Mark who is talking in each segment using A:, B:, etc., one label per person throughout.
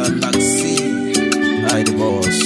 A: Galaxy, I the boss.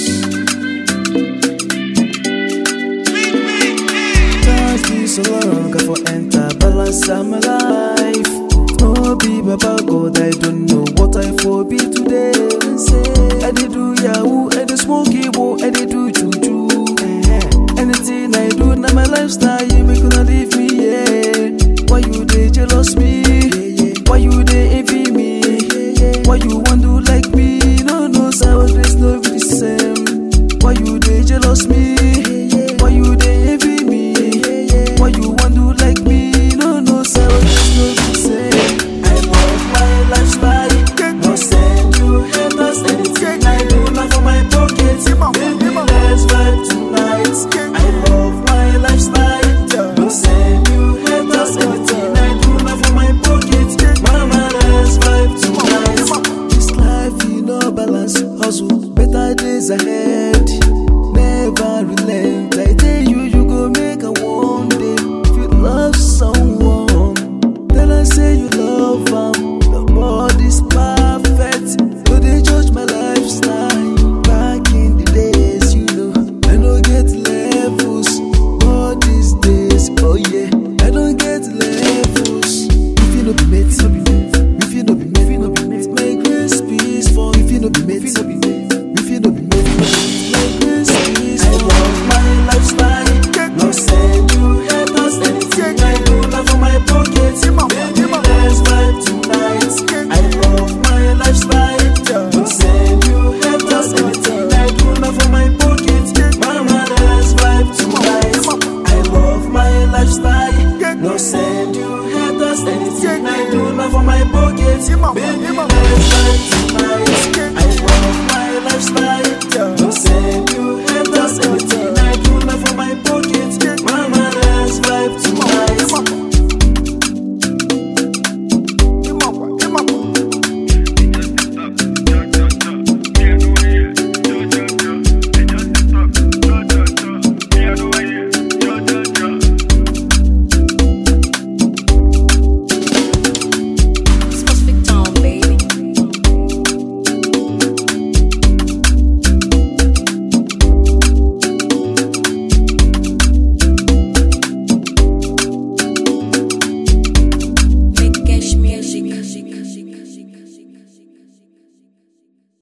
B: Times be so long, I for enter balance of my life. No be baba God, I don't know what I for be today. I did do yahoo, I did smoke evil, I did do juju. Anything I do, now my lifestyle, you make gonna leave me, yeah. Why you they jealous me? Why you they envy me? Why you want to like me? No, no, sour grace, no be the same. Why you they jealous me? Why you they envy me? Why you want to like me? No, no, sour grace, no be the same. I love my lifestyle. No send you haters, anything I do, not for my pockets. Baby, let's vibe tonight. I love my lifestyle. No send you haters, anything I do, not for my pockets. Mama, let's vibe tonight. This life, you know, balance, hustle, better days ahead. Never relent. I tell you, you go make a one day. If you love someone, then I say you love them. The body's perfect. No, they judge my lifestyle. Back in the days, you know, I don't get levels. All these days, oh yeah, I don't get levels. If you no be mate, no be mate. If you no be mate, no be mate. My grace peace for. If you no be mate, no be mate. If you no be mate, no be mate. My grace peace for. I love my lifestyle. No send you haters. Anything I do, not for my pocket. Baby, let's vibe tonight. I love my lifestyle. No send you haters. Anything I do, not for my pocket. Mama, let's vibe tonight. I love my lifestyle. No send you haters. Anything I do, not for my pocket. Baby,